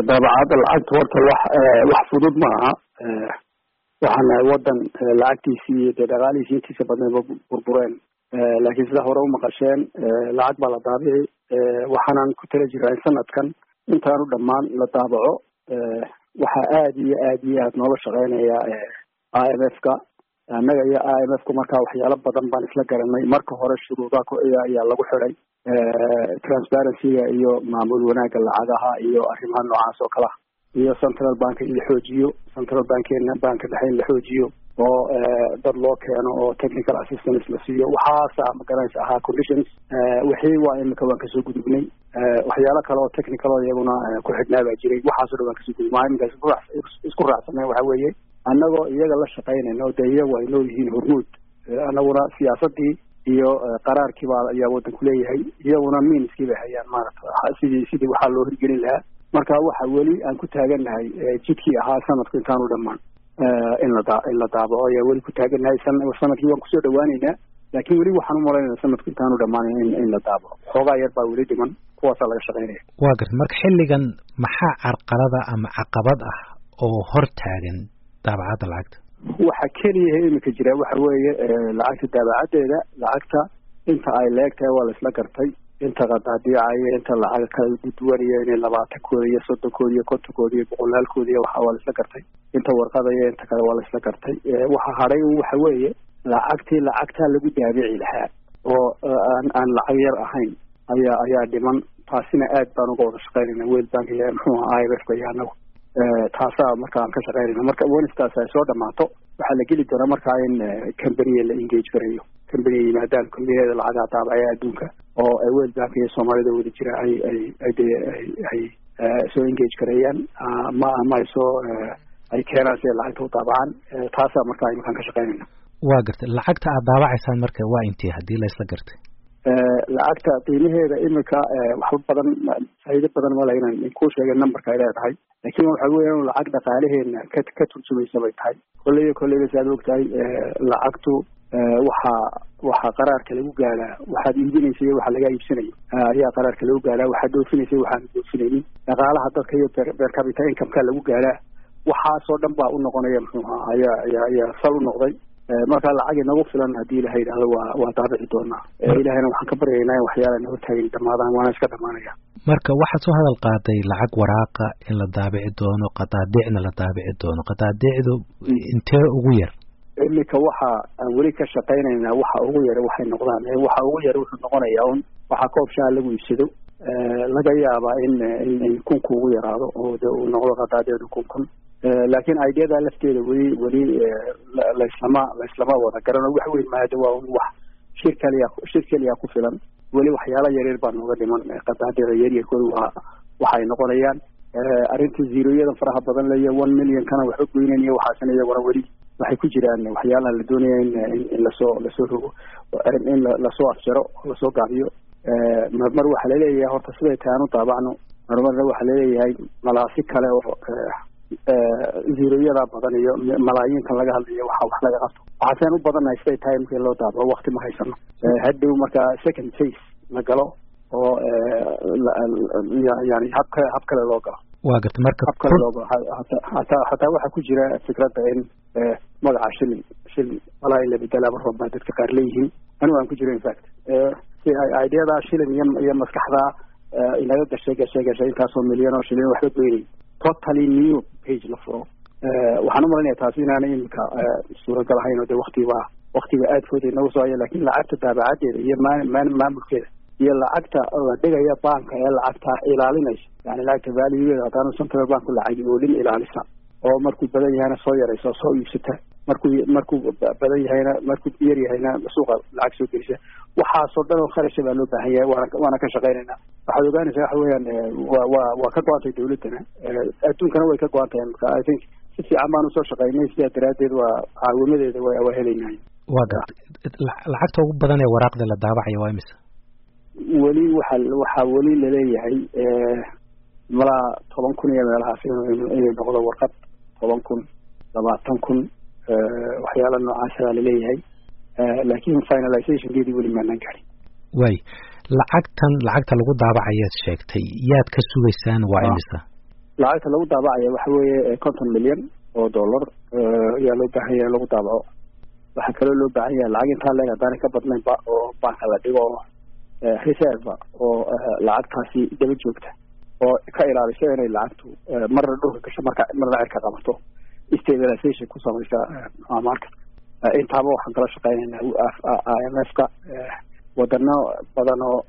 daabacadda lacagta horta wax wax fudud ma aha waxaan nahay wadan lacagtiisii iyo dee dhaqaalihiisi intiisa badnayba burbureen laakiin sida hore umaqasheen lacag baa la daabici waxaanan ku tala jiraa in sanadkan intaanu dhammaan la daabaco waxaa aada iyo aad iyo aad nooga shaqeynaya i m f ka annaga iyo i m f ku markaa waxyaalo badan baan isla garanay marka hore shuruudaha ayaa lagu xiday transparencyga iyo maamul wanaagga lacagaha iyo arrimaha noocaas oo kale ah iyo central bank in la xoojiyo central bankeena banka dhexe in la xoojiyo oo dad loo keeno oo technical assistance la siiyo waxaasa magaranaysa ahaa conditions wixii waa imika waan kasoo gudubnay waxyaalo kale oo technical oo iyaguna ku xidhnaa baa jiray waxaasoo dhan waan kasoo gudubnay maa iminkaas isku raacsanay waxa weeye annagoo iyaga la shaqaynayna oo dee iyagu ay nool yihiin hormuud annaguna siyaasadii iyo qaraarkii baa ayaa wadanku leeyahay iyaguna miiniskii bay hayaan maarata sidii sidii waxaa loo hirgelin lahaa marka waxa weli aan ku taagannahay jidkii ahaa sanadku intaanu dhammaan in la da in la daabaco ayaa weli ku taagannahay sanadkii waan kusoo dhawaaneynaa laakiin weli waxaan umalaynayna sanadku intaanu dhammaan in in la daabaco xoogaa yar baa weli dhiman kuwaasaa laga shaqaynaya waa garta marka xilligan maxaa carqalada ama caqabad ah oo hor taagan daabacadda lacagta waxa keliya iminka jira waxa weeye lacagta daabacaddeeda lacagta inta ay leegtahay waa la isla gartay inta qadaadiicaya inta lacaga kala gudwanaya inay labaatankooda iyo soddonkooda iyo kontonkooda iyo boqolaalkooda iyo waxa waa la isla gartay inta warqadaya inta kale waa la isla gartay waxa hadhay waxa weeye lacagtii lacagtaa lagu daabici lahaa oo aan aan lacag yar ahayn ayaa ayaa dhiman taasina aad baan uga wada shaqaynayna world bank iyo muxuu aha i m f ka iyo anagu taasaa marka aan ka shaqaynayna marka wenistaas ay soo dhamaato waxaa la geli doonaa markaa in companiya la engage garayo companiya yimaadaan combaniyada lacagaha daabacaya adduunka oo world bank iyo soomaalida wada jira ay ay ay de ay ay soo engage gareeyaan ma ama ay soo ay keenaan si ay lacagta u daabacaan taasaa markaa iminkaan ka shaqaynayna waa gartay lacagta aad daabacaysaan marka waa intee haddii la isla gartay lacagta qiimaheeda imika waxba badan faa'iido badan male inaan ku sheegay numberka ay leedahay laakiin waxa weya inu lacag dhaqaalaheena ka ka turjumaysa bay tahay kolleyba kolleyba si aad og tahay lacagtu waxaa waxaa qaraarka lagu gaadhaa waxaad iibinaysa iyo waxa laga iibsanayo ayaa qaraarka lagu gaadhaa waxaad dhoofinaysa iyo waxaan dhoofinaynin dhaqaalaha dadka iyo beer capita incomeka lagu gaadhaa waxaasoo dhan baa u noqonaya muxuu ahaa ayaa ayaa ayaa sal u noqday marka lacag inagu filan haddii ilaha yidhahdo waa waa daabici doonaa ilahayna waxaan ka baryaynaa in waxyaala naga taagin dhamaadaan waana iska dhamaanaya marka waxaad soo hadal qaaday lacag waraaqa in la daabici doono qadaadiicna la daabici doono qadaadiicdu intee ugu yar iminka waxa aan weli ka shaqaynaynaa waxa ugu yar waxay noqdaan waxa ugu yar wuxuu noqonayaa un waxaa koob shaha lagu iibsado laga yaabaa in in kunku ugu yaraado oo de uu noqdo qadaadiicdu kun kun laakiin ideada lafteeda weli weli laislama laislama wada garano wax weyn maada waa un wax shir kaliya shir keliya ku filan weli waxyaala yaryar baa nooga dhiman qadaadiica yaryarkooda waa waxay noqonayaan arrinta zeroyadan faraha badan leyo one million kana waxba goynaniyo waxaasina iyaguna weli waxay ku jiraan waxyaalaha la doonaya in in lasoo lasoo rogo in lasoo afjaro oo lasoo gaabiyo marmar waxaa laleeyahay horta siday tahay aan u daabacno marmarna waxaa laleeyahay malaasi kale oo zeroyada badan iyo malaayiinkan laga hadlayo waxa wax laga qabto waxaaseen u badannahay siday tahay markii loo daabaco wakti ma haysano hadhow marka second phase la galo oo yani hab kale hab kale loo galo waa garta marka hab kale loo galo hataa hataa waxaa ku jira fikradda in magaca shilin shilin walaa in la bedelaaba roob baa dadka qaar leeyihiin anigu aan ku jiro infact si ay ideada shilin iyo iyo maskaxda inaga gashay gashay gashay intaasoo milyan oo shilin waxba goynay totally new page la furo waxaan u malanaya taasi inaanay imika suuragal ahayn oo de waktiba waktiga aadkooda inagu soo haya lakin lacagta daabacaddeeda iyo maan maamulkeeda iyo lacagta la dhigaya banka ee lacagta ilaalinaysa yani lacagta valuegeeda haddaanu central bank lacagi oolin ilaalisa oo markuu badan yahayna soo yaraysa soo iibsata markuu markuu badan yahayna markuu yar yahayna suuqa lacag soo gelisa waxaasoo dhan oo kharasha baa loo baahan yahay waana waana ka shaqaynayna waxaad ogaanaysaa waxa weeyaan wa wa waa ka go-antay dawladdana adduunkana way ka go-an tahay marka i think si fiican baan usoo shaqaynay sidaa daraaddeed waa caawimadeeda wa waa helaynahay waa garta lacagta ugu badan ee waraaqda la daabacaya waa imisa weli waxa waxaa weli laleeyahay malaa toban kun iyo meelahaas inay noqdo warqad toban kun labaatan kun waxyaala noocaasa baa laleeyahay laakin finalizationkeedii weli maanaan garin way lacagtan lacagta lagu daabacayaad sheegtay yaad ka sugaysaan waa imisa lacagta lagu daabacaya waxa weeye konton milyan oo dollar ayaa loo baahan yahay in lagu daabaco waxaa kaloo loo baahan yahay lacag intaa leeg haddaanay ka badnaynba oo banka la dhigo reserve oo lacagtaasi daba joogta oo ka ilaaliso inay lacagtu marna dhulka gasho marka marna cirka qabato stabilization ku samaysa market intaaba waxaan kala shaqeynaynaa i m f ka wadano badan oo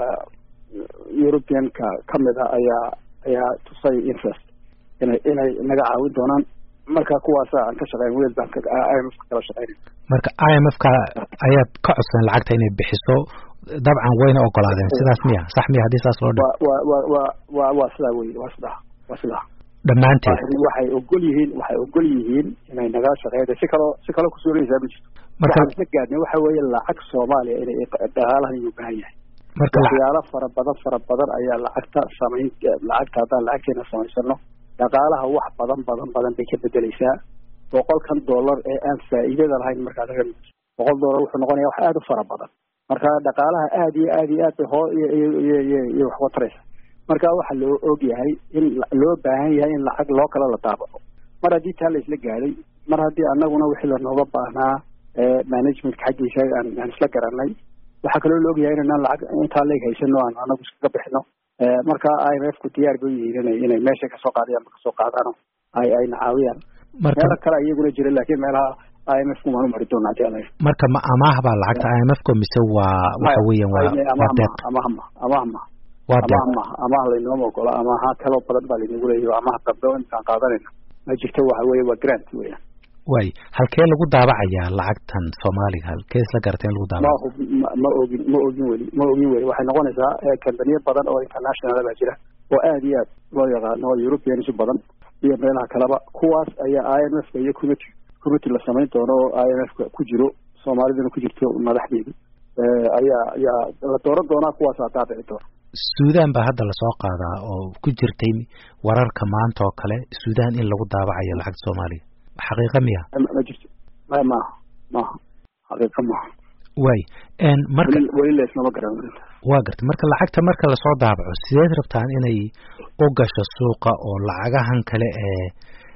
europeanka kamid a ayaa ayaa tusay interest inay inay naga caawin doonaan marka kuwaasa aan ka shaqeyn wel baan i m f ka kala shaqeynay marka i m f ka ayaad ka codsan lacagta inay bixiso dabcan wayna ogolaadeen sidaas miya sax miya haddii saas loo dhi wa wa wa wa waa sidaa wey waa sidaa waa sidaa dhammaanteed waxay ogol yihiin waxay ogol yihiin inay naga shaqeeyda si kaloo si kaloo kusuulaysaa ma jirto waxaan isla gaadnay waxa weeye lacag soomaaliya inay dhaqaalahan inuu baahan yahay marka waxyaalo fara badan fara badan ayaa lacagta samayn lacagta haddaan lacagteena samaysano dhaqaalaha wax badan badan badan bay ka bedeleysaa boqolkan dollar ee aan faa'iidada lahayn markaa laga mid boqol dollar wuxuu noqonaya wax aada u fara badan marka dhaqaalaha aada iyo aada iyo aad bay hoo iyo iyo iyo iyo iyo wax wataraysa marka waxaa loo og yahay in loo baahan yahay in lacag loo kale la daabaco mar haddii taa la isla gaadhay mar haddii anaguna wixii lanooga baahnaa managementka xaggiisa aan aan isla garanay waxaa kaloo la ogyahay inaan lacag intaa leeg haysano aan anagu iskaga bixino marka i m f ku diyaar bay yihiin inay inay meesha kasoo qaadayaan ma kasoo qaadaano ay ayna caawiyaan meelo kale iyaguna jira laakiin meelaha i m f ku maanu mari doona hadii ala marka ma amaah baa lacagta i m f ko mise waa waxa weeyaan waa waa deeq amahma amahma waa deeq amaah amaah laynooma ogola amaha kaloo badan baa laynagu leeyahy amaha dambe intaan qaadanayna ma jirto waxa weeye waa grant weeyaan way halkee lagu daabacayaa lacagtan soomaaliga halkee isla garatay in lagu daabaco ma ma ogin ma ogin weli ma ogin weli waxay noqonaysaa kambaniyo badan oo international baa jira oo aada iyo aad loo yaqaano oo europeans badan iyo meelaha kaleba kuwaas ayaa i m f ka iyo committee committee la samayn doono oo i m f ka ku jiro soomaaliduna ku jirto madaxdeedu ayaa ayaa la dooran doonaa kuwaasaa daabici doona suudan baa hadda lasoo qaadaa oo ku jirtay wararka maanta oo kale suudan in lagu daabacayo lacagta soomaaliya xaqiiqa miya ma jirto ma maaha maaha xaqiiqa maaha way marka weli leesnama garan waa gartay marka lacagta marka lasoo daabaco sideed rabtaan inay u gasho suuqa oo lacagahan kale ee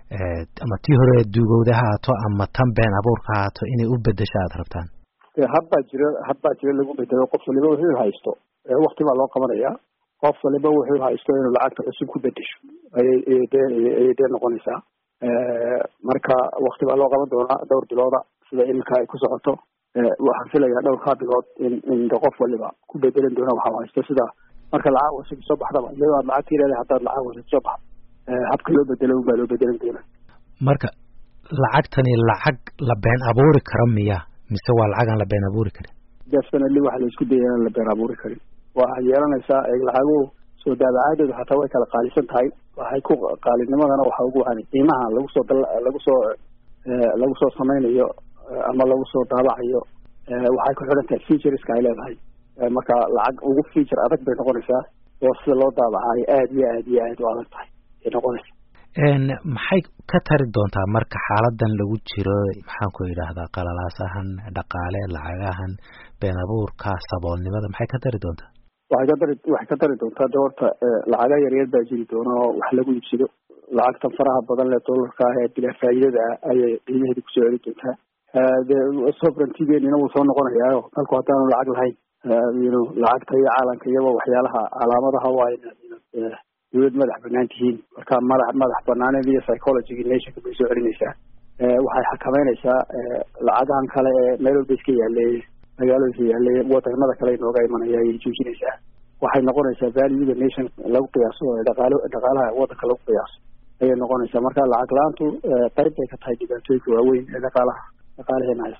ama tii hore duugowda ha haato ama tan been abuurka ha haato inay u bedesho aada rabtaan habbaa jira habbaa jira lagu bedelo qof waliba wuxuu haysto wakti baa loo qabanaya qof waliba wuxuu haysto inuu lacagta cusub ku bedesho ayay dee ayay dee noqonaysaa marka wakti baa loo qaban doonaa dhowr bilooda sida iminka ay ku socoto waxaan filayaa dhowrkaa bilood in in qof waliba ku bedelan doona waxa haysto sida marka lacag cusub soo baxdaba iyadoo aad lacagta leedahay haddaad lacag cusub soo baxdo habka loo bedelo unbaa loo bedelan doona marka lacagtani lacag la been abuuri karo miya mise waa lacag aan la been abuuri karin definitely waxa la isku daya inaan la been abuuri karin waxaa yeelanaysaa lacaguhu soo daabacaadoodu hataa way kala qaalisan tahay waxay ku qaalinimadana waxa ugu wacani qiimaha lagu soo lagu soo lagu soo samaynayo ama lagu soo daabacayo waxay ku xidhan tahay featureska ay leedahay marka lacag ugu feature adag bay noqonaysaa oo sida loo daabacayo aada iyo aad iyo aad u adag tahay ay noqonaysa maxay ka tari doontaa marka xaaladan lagu jiro maxaan ku yidhaahdaa qalalaasahan dhaqaale lacagahan been abuurka saboolnimada maxay ka tari doontaa waxay ka dari waxay ka tari doontaa de horta lacaga yaryar baa jiri doona oo wax lagu iibsado lacagtan faraha badan le dollarka ah ee bilaa faa'iidada ah ayay qiimaheeda kusoo celi doontaa de sovereigntigeenina wuu soo noqonayaayo dalku haddaanu lacag lahayn yno lacagta iyo caalamka iyaba waxyaalaha calaamadaha waa ina dawlad madax banaan tihiin marka madax madax banaaneed iyo psychologyga nationka bay soo celinaysaa waxay xakameynaysaa lacagahan kale ee meel walba iska yaaleeye magaalooyinka yaaleeye wadanada kale inooga imanaya ayay joojinaysaa waxay noqonaysaa valuega nation lagu qiyaaso dhaqaalo dhaqaalaha wadanka lagu qiyaaso ayay noqonaysaa marka lacag la-aantu qayb bay ka tahay dhibaatooyinka waaweyn ee dhaqaalaha dhaqaalaheena haysta